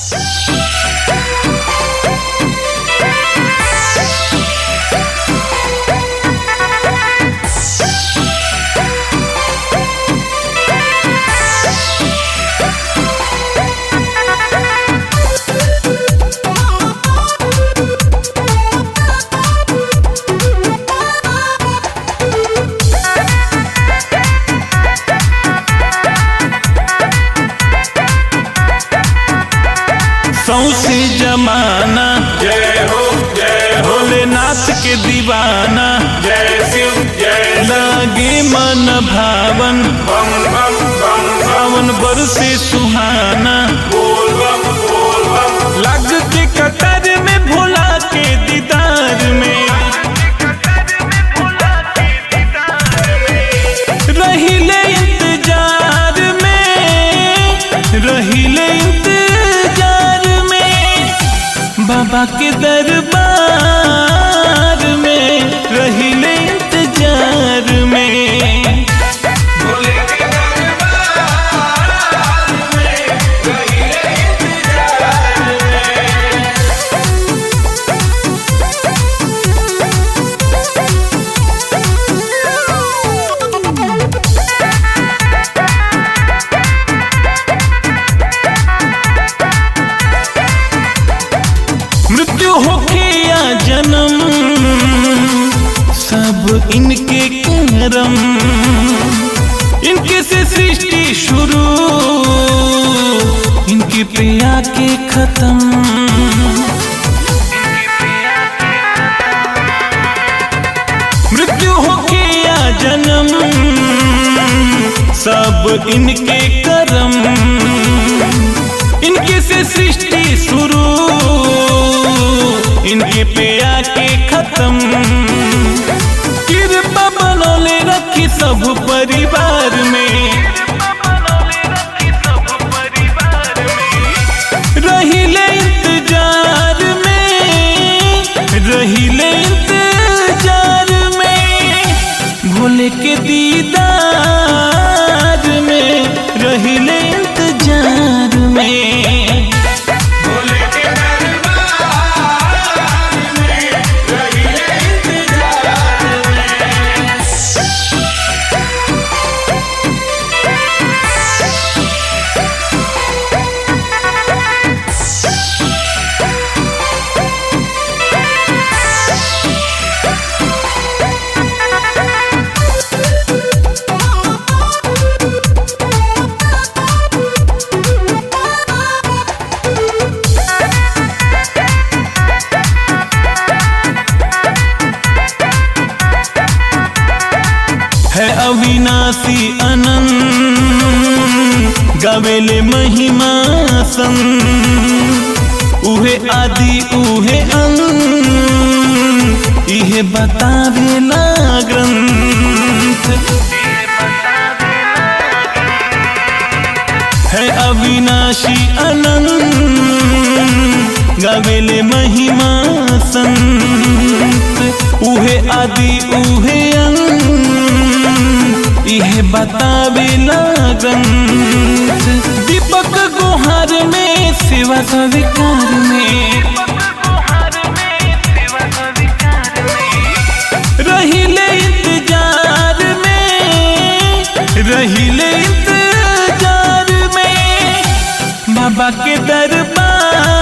सौसे जमाना जय हो जय हो भोलेनाथ के दीवाना जय शिव जय लागे मन भावन बम बम बम बम सावन बरसे सुहाना बोल बम बोल बम लग के कतर में भोला के दीदार में रहिले इंतजार में रहिले इंतजार में बाबा के दरबार में रहिले इंतजार में भोले के मृत्यु होके या जन्म सब इनके करम इनके से सृष्टि शुरू इनके प्रिया के खत्म मृत्यु होके या जन्म सब इनके करम इनके से सृष्टि शुरू इनके पे आके खत्म कृपा बनौले रखी सब परिवार में रहिले इंतजार में रहिले इंतजार में भोले के दीदार में रहिले इंतजार में भोले के है अविनाशी अनंत गवेले महिमा सन उहे आदि उहे अंत इहे बतावेला ग्रंथ है अविनाशी अनंत गवेले महिमा संत उहे आदि उहे अंत इहे बतावेला ग्रंथ दीपक गुहार में सेवा स्वीकार में रहिले इंतजार में रहिले इंतजार में बाबा के दरबार